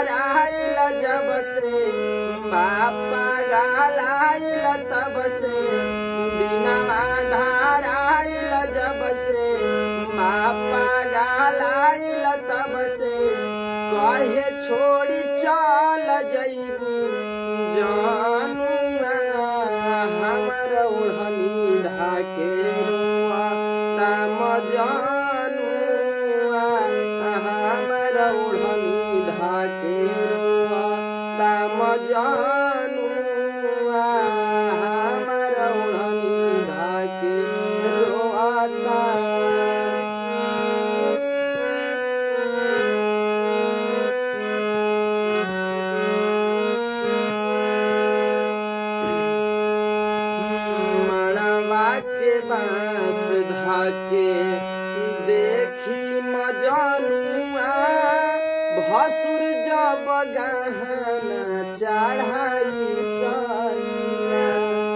धाराइल जब से बापा गालाइल तब से दिनवा धाराइल जब से बापा गालाइल तब से कहे छोड़ी चल जइबू जानुआ हमर ओढ़नी धाके रुआ तम जानुआ हमर ओढ़नी धाके रुआ तम जानुआ हमर ओढ़नी धाके रोआता मड़वा के बांस धाके देखी मजनुआ भसुर जब गहना चढ़ाई सखिया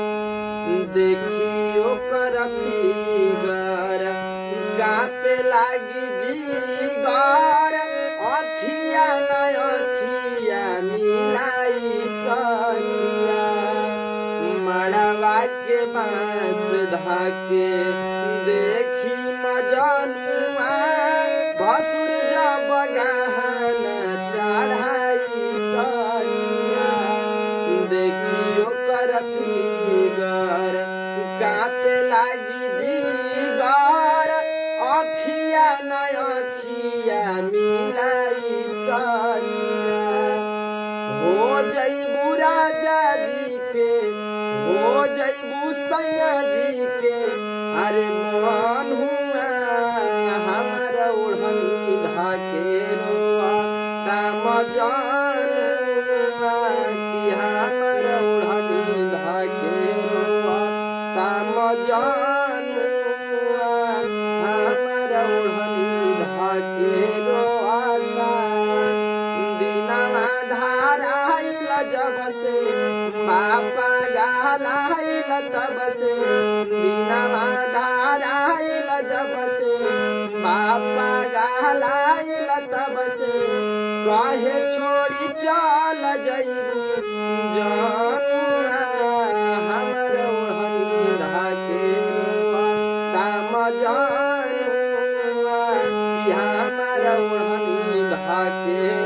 देखी ओकर फिगर कापे लागी जीगर अखिया न अखिया मिलाई सखिया मड़वा के बांस धाके देखी मजनुआ भसुर जब गहना चढ़ाई सखिया देखी ओकर फिगर कापे लागी जीगर अखिया न अखिया मिलाई सखिया हो जइबू राजा जी के हो जइबू सैया जी के अरे मन हुआ हमर ओढ़नी धाके रोआ तम जानुआ कि हमर ओढ़नी धाके रोआ तम जानुआ हमर ओढ़नी धाके रोआता दिनवा धाराइल जब से बापा गालाइल तब से दिनवा धाराइल जब से बापा गालाइल तब से कहे छोड़ी चल जइबू जानुआ हमर ओढ़नी धाके रोआ ताम जानुआ कि हमर ओढ़नी धाके